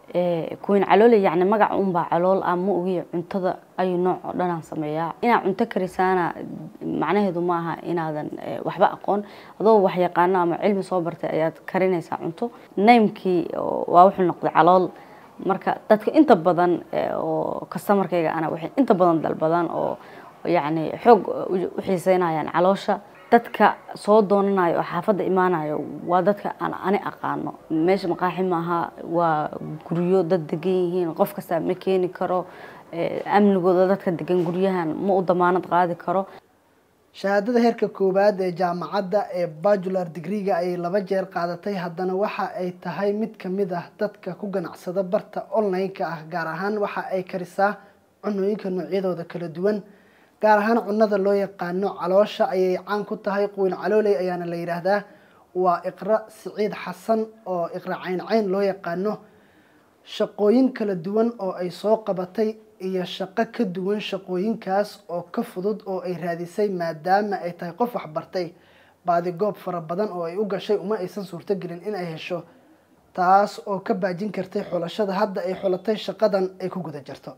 kuweyn caloole yani magac unbaa calool ah ma ogiya cuntada ayuu nooc oo dhanaan sameeyaa inaad cunto karisaana macnaheedu maaha inaadan waxba aqoon adoo wax yaqaano ama cilmi soo bartay ayaad karinaysaa cunto naymkii waa wuxuu noqday calool marka dadka inta badan oo kastamarkayga ana waxay inta badan dalbadaan oo yacni xoog u xiiseynayaan caloosha dadka soo doonanayo oo xaafadda imaanayo waa dadka aan ani aqaano meesha maqaaxi maaha waa guryo dad degan yihiin qof kasta ma keeni karo amnigooda dadka degan guryahan ma u damaanad qaadi karo shahaadada heerka koowaad ee jaamacadda ee bajular digreega ayay laba jeer qaadatay haddana waxa ay tahay mid kamid ah dadka ku ganacsada barta online-ka ah gaar ahaan waxa ay karisaa cunooyinka noocyadooda kala duwan gaar ahaan cunada loo yaqaano caloosha ayay caan ku tahay quwin calooley ayaana la yidhaahdaa waa iqra siciid xasan oo iqra cayn cayn loo yaqaano shaqooyin kala duwan oo ay soo qabatay iyo shaqo ka duwan shaqooyinkaas oo ka fudud oo ay raadisay maadaama ay tahay qof waxbartay baadigoob fara badan oo ay u gashay uma aysan suurtogelin in ay hesho taas oo ka baajin kartay xulashada hadda ay xulatay shaqadan ay ku guda jirto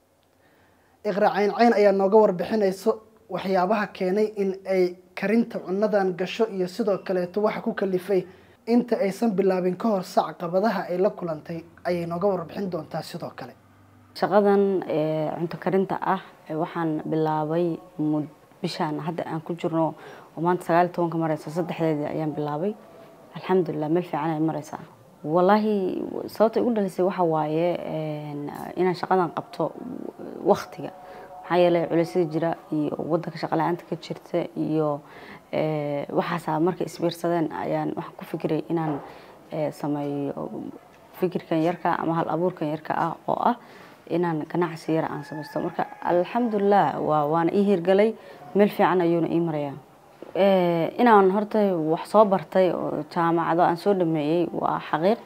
iqra cayn cayn ayaa nooga warbixinayso waxyaabaha keenay in ay karinta cunadan gasho iyo sidoo kaleeto waxa ku kalifay inta aysan bilaabin ka hor sac qabadaha ay la kulantay ayay nooga warbixin doontaa sidoo kale shaqadan cunto karinta ah waxaan bilaabay bishaan hadda aan ku jirno oo maanta sagaal iyo tobanka mareysa saddexdeedii ayaan bilaabay alxamdulilah meel fiican ay mareysaa wallaahi sababta igu dhalisay waxa waaye inaan shaqadan qabto waktiga maxaa yeelay culaysyada jira iyo wadanka shaqa la-aanta ka jirta iyo waxaasaa markay isbiirsadeen ayaan waxaan ku fikiray inaan sameeyo fikirkan yarka ama hal abuurkan yarka ah oo ah inaan ganacsi yara aan samaysto marka alxamdulilah waa waana ii hirgalay meel fiican ayuuna ii marayaa inaan horta wax soo bartay oo jaamacado aan soo dhameeyey waa xaqiiq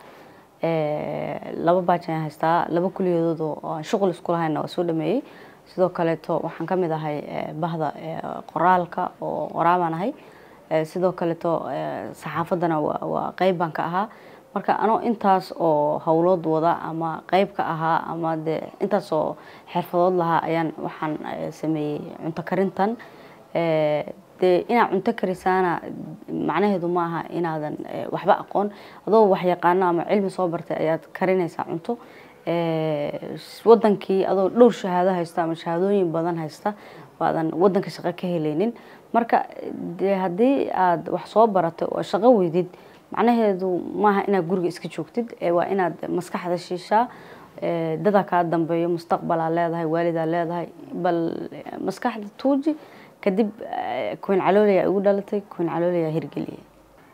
laba baaj ayaan haystaa laba kuliyadood oo aan shuqul isku lahayna waa soo dhameeyey sidoo kaleeto waxaan ka mid ahay bahda qoraalka oo qoraabaan ahay sidoo kaleeto saxaafaddana waa qeyb baan ka ahaa marka anoo intaas oo howlood wada ama qeyb ka ahaa ama dee intaas oo xirfadood lahaa ayaan waxaan sameeyey cunto karintan dee inaad cunto karisaana macnaheedu maaha inaadan waxba aqoon adoo wax yaqaano ama cilmi soo bartay ayaad karinaysaa cunto wadankii adoo dhowr shahaado haysta ama shahaadooyin badan haysta baadan wadanka shaqo ka helaynin marka dee haddii aad wax soo baratay oo shaqo weydid macnaheedu maaha inaad guriga iska joogtid waa inaad maskaxda shiishaa dadaa kaa dambeeyo mustaqbalaa leedahay waalidaa leedahay bal maskaxda tuuji kadib kuweyn caloolayaa igu dhalatay kuweyn caloolayaa hirgeliyay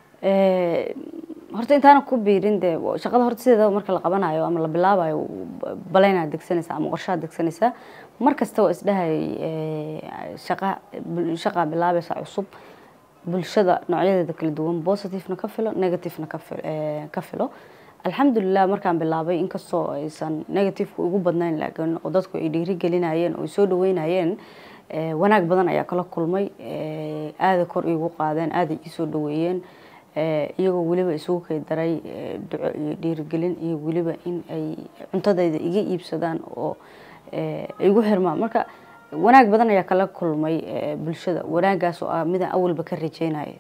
horta intaana ku biirin dee shaqada horta sideeda marka la qabanayo ama la bilaabayo baleynaad degsanaysaa ama qorshaad degsanaysaa mar kasta waa isdhahay shaqa shaqaa bilaabaysa cusub bulshada noocyadeeda kala duwan positivena ka filo negativena ka filo alxamdulilah markaan bilaabay inkastoo aysan negativeka ugu badnayn laakiin oo dadku ay dhiiri gelinayeen oo ay soo dhaweynayeen wanaag badan ayaa kala kulmay aada kor iigu qaadeen aada ii soo dhaweeyeen iyagoo weliba isugu kay daray duco iyo dhiirigelin iyo weliba in ay cuntadayda iga iibsadaan oo igu xirmaan marka wanaag badan ayaa kala kulmay bulshada wanaagaas oo ah midaan awalba ka rajeynaya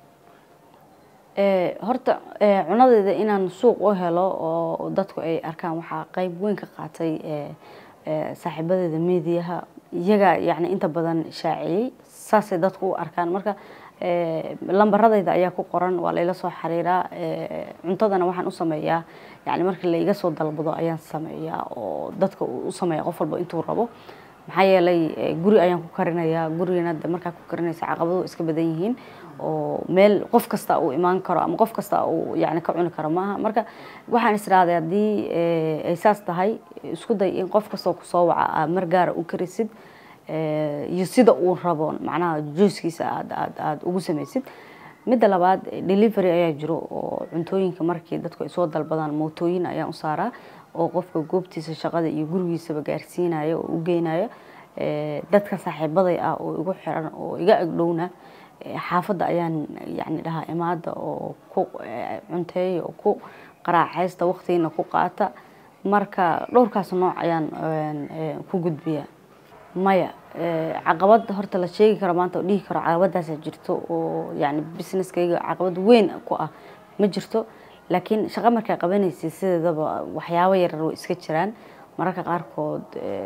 horta cunadeyda inaan suuq u helo oo dadku ay arkaan waxaa qeyb weyn ka qaatay saaxiibadeeda mediaha iyagaa yani inta badan shaaciyey saasay dadku u arkaan marka lambaradayda ayaa ku qoran waa layla soo xiriiraa cuntadana waxaan u sameeyaa yani marka laiga soo dalbado ayaan sameeyaa oo dadka u sameeya qof walba intuu rabo maxaa yeelay guri ayaan ku karinayaa gurigana de markaa ku karinaysa caqabado iska badan yihiin oo meel qof kasta uu imaan karo ama qof kasta uu yani ka cuni karo maaha marka waxaan israaday haddii ay saas tahay isku day in qof kastoo kusoo waca aad mar gaara u karisid iyo sida uu rabo macnaha juiskiisa aad aad aada ugu samaysid midda labaad delivery ayaa jiro oo cuntooyinka markii dadku ay soo dalbadaan mootooyin ayaan u saaraa oo qofka goobtiisa shaqada iyo gurigiisaba gaarsiinaya oo u geynaya dadka saaxiibaday ah oo igu xiran oo iga agdhowna xaafadda ayaan yani dhahaa imaada oo ku cunteeya oo ku qaraaxaysta waqtigiina ku qaata marka dhowrkaas nooc ayaan ku gudbiyaa maya caqabad horta la sheegi karo maanta oo dhihi karo caqabadaasa jirto oo yani businesskayga caqabad weyn ku ah ma jirto laakiin shaqo markaa qabanaysa sideedaba waxyaabo yaryar way iska jiraan mararka qaarkood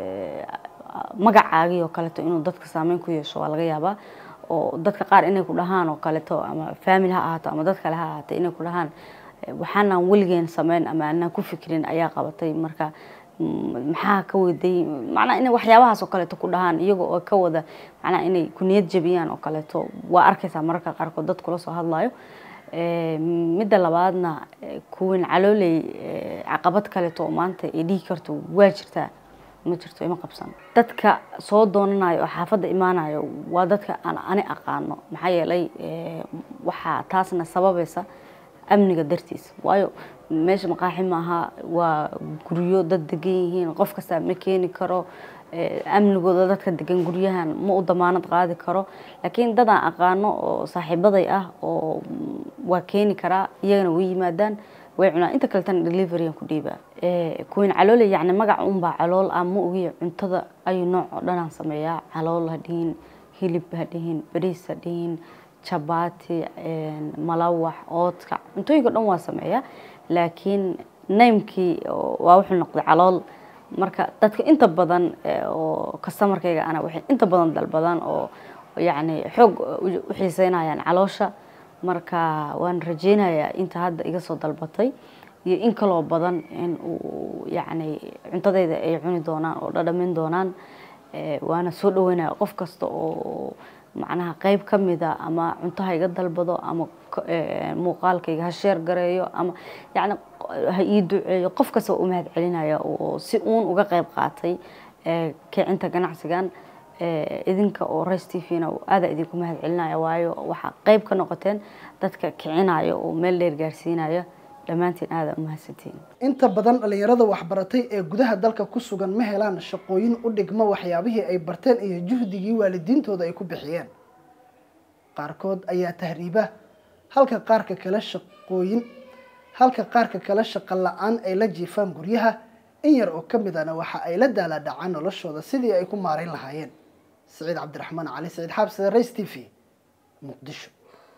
magacaagii oo kaleeto inuu dadka saameyn ku yeesho waa laga yaabaa oo dadka qaar inay ku dhahaan oo kaleeto ama family ha ahaato ama dad kale ha ahaatay inay ku dhahaan waxaanaan weligeen sameyn ama anaan ku fikrin ayaa qabatay marka maxaa ka waday macnaa inay waxyaabahaas oo kaleeto ku dhahaan iyaga oo ka wada macnaa inay ku niyad jabiyaan oo kaleeto waa arkaysaa mararka qaarkood dad kula soo hadlayo midda labaadna kuwin calooley caqabad kaleeto oo maanta ay dhihi karto waa jirtaa ma jirto ima qabsan dadka soo doonanayo oo xaafadda imaanayo waa dadka aan ani aqaano maxaa yeelay waxaa taasna sababaysa amniga dartiis waayo meesha maqaaxi maaha waa guryo dad degan yihiin qof kasta ma keeni karo amnigooda dadka degan guryahan ma u damaanad qaadi karo laakiin dad aan aqaano oo saaxiibaday ah oo waa keeni karaa iyagana way yimaadaan way cunaan inta kaletana deliveryan ku dhiibaa kuwin caloole yacni magac unbaa calool ah ma ogiya cuntada ayuu nooc oo dhanaan sameeyaa calool ha dhihin hilib ha dhihin bariis ha dhihin jabaati malawax oodka cuntooyinka o dhan waa sameeyaa laakiin naymkii waa wuxuu noqday calool marka dadka inta badan oo customarkayga ana waxay inta badan dalbadaan oo yacni xoog u xiiseynayaan caloosha marka waan rajeynayaa inta hadda iga soo dalbatay iyo in kaloo badan in uu yacni cuntadayda ay cuni doonaan oo dhadhamin doonaan waana soo dhaweynaya qof kasta oo macnaha qeyb ka mida ama cuntaha iga dalbado ama muuqaalkayga ha sheer gareeyo ama yacni ha ii duceeyo qof kasta u mahad celinaya oo si uun uga qeyb qaatay kicinta ganacsigan idinka oo rice t v-na aada idinku mahad celinaya waayo waxaa qeyb ka noqoteen dadka kicinaya oo meel dheer gaarsiinaya dhammaantiin aada umahadsantiin inta badan dhalinyarada waxbaratay ee gudaha dalka ku sugan ma helaan shaqooyin u dhigma waxyaabihii ay barteen iyo juhdigii waalidiintooda ay ku bixiyeen qaarkood ayaa tahriiba halka qaarka kale shaqooyin halka qaarka kale shaqo la-aan ay la jiifaan guryaha in yar oo ka midana waxa ay la daalaadhacaan noloshooda sidii ay ku maarayn lahaayeen saciid cabdiraxmaan cali saciid xaabside race t v muqdisho